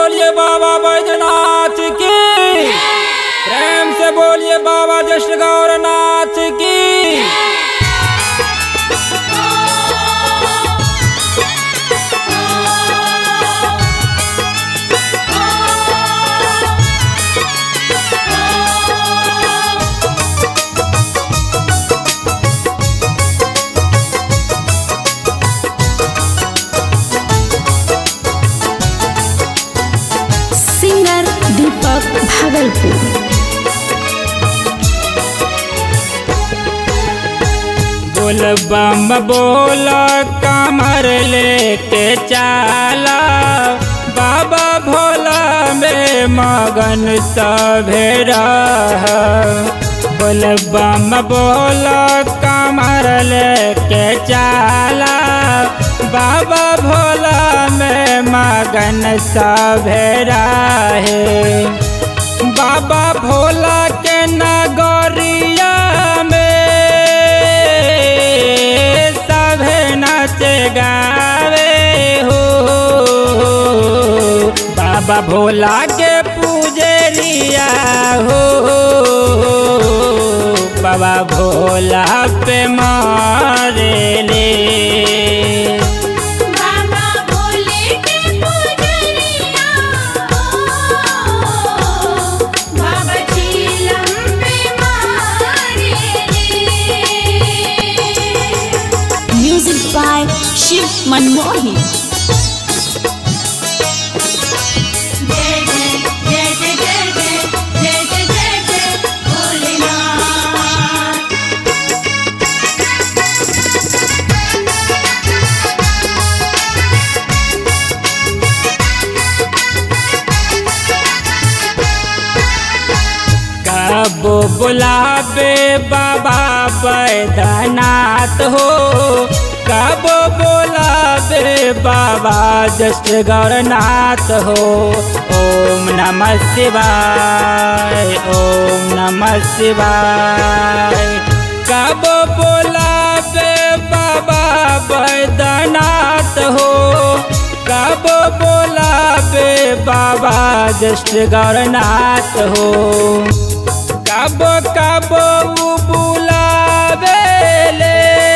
बोलिए बाबा बैजनाथ की प्रेम से बोलिए बाबा जश्न गौरनाथ की सिंगर दीपक भागलपुर बोल बम बोल कमर लेके चाला बाबा भोला में मगन सभेरा बोल बम बोल कमर लेके चाला बाबा भोला में मगन सभेरा है बाबा भोला के नगरिया में सभे नाच गावे हो बाबा भोला के पूजरिया हो बाबा भोला पे मारे ले बाबा भोले के पुजरिया बाबा चीलम पे मारे म्यूजिक बाय शिव मनमोही जय जय जय जय जय जय जय जय जय जय भोलेनाथ कबो बुलावे बाबा बैद्यनाथ हो कबो बुलावे बाबा जस्ट गौरनाथ हो ओम नमः शिवाय ओम नमः शिवाय कबो बुलावे बाबा बैद्यनाथ हो कब बोलावे बाबा जस्ट गौरनाथ हो कब कब उ बुलावे ले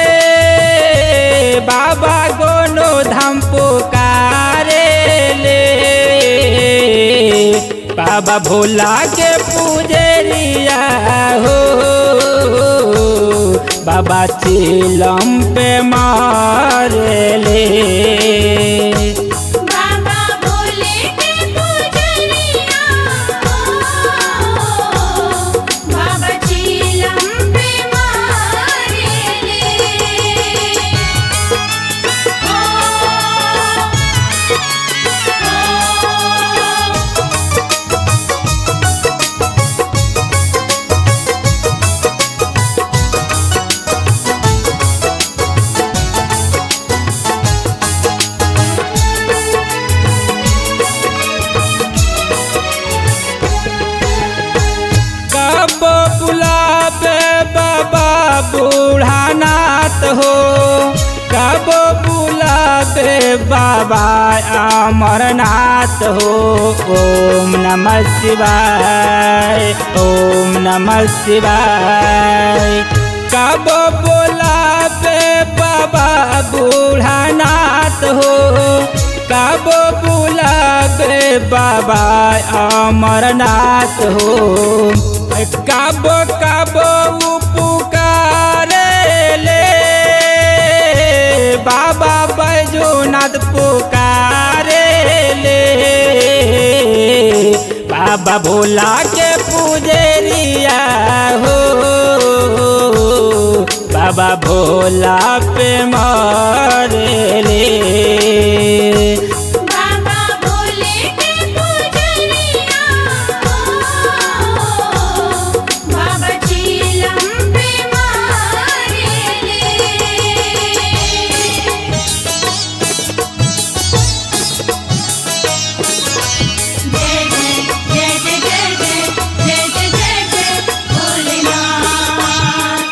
बाबा गोनो धाम पुकारे ले बाबा भोला के पूजरिया हो बाबा चिलम पे मारे ले बाबा भोले के पुजरिया बाबा चीलम पे मारे ले कब बुलावे बाबा बूढ़ानाथ हो कब बुलावे बाबा अमरनाथ हो ओम नमः शिवाय ओम नमः शिवाय कब बुलावे बाबा बूढ़ानाथ हो कब बुलावे बाबा अमरनाथ हो कब कब उ पुकारे ले बाबा बैजूनाथ पुकारे ले बाबा भोला के पूजरिया हो बाबा भोला पे मारे ले बाबा भोले के पुजरिया बाबा चीलम पे मारे जय जय जय जय जय जय जय जय जय जय भोलेनाथ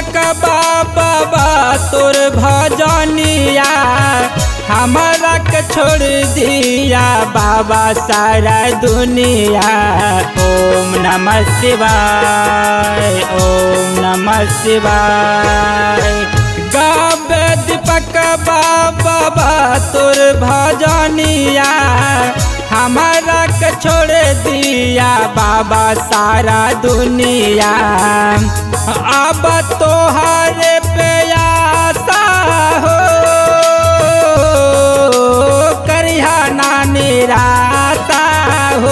पकबा बाबा तोर भजनिया हमारा के छोड़ दिया बाबा सारा दुनिया ओम नमः शिवाय ओम नमः शिवाय गावे दीपक बाबा तोर भजनिया हमारा के छोड़ दिया बाबा सारा दुनिया अब तोहरे पे आशा हो करिया ना निराशा हो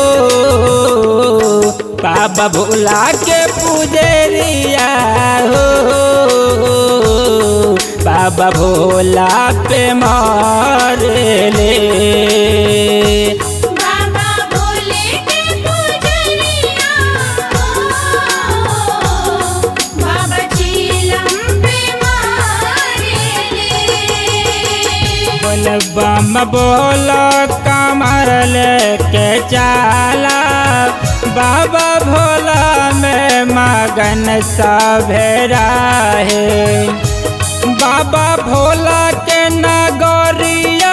बाबा भोला के पुजरिया हो बाबा भोला पे मारे ले बाबा भोले के पुजरिया बाबा चीलम पे मारे ले बोल बम बोल कमर लेके चाला बाबा भोला में मगन सभेरा है बाबा भोला के नगरिया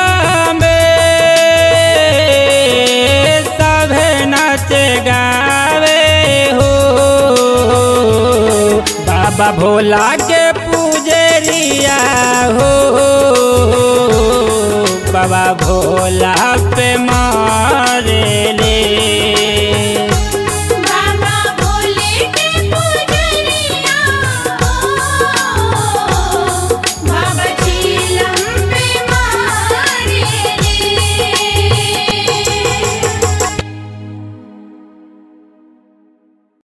में सभे नाच गावे हो बाबा भोला के पूजरिया हो बाबा भोला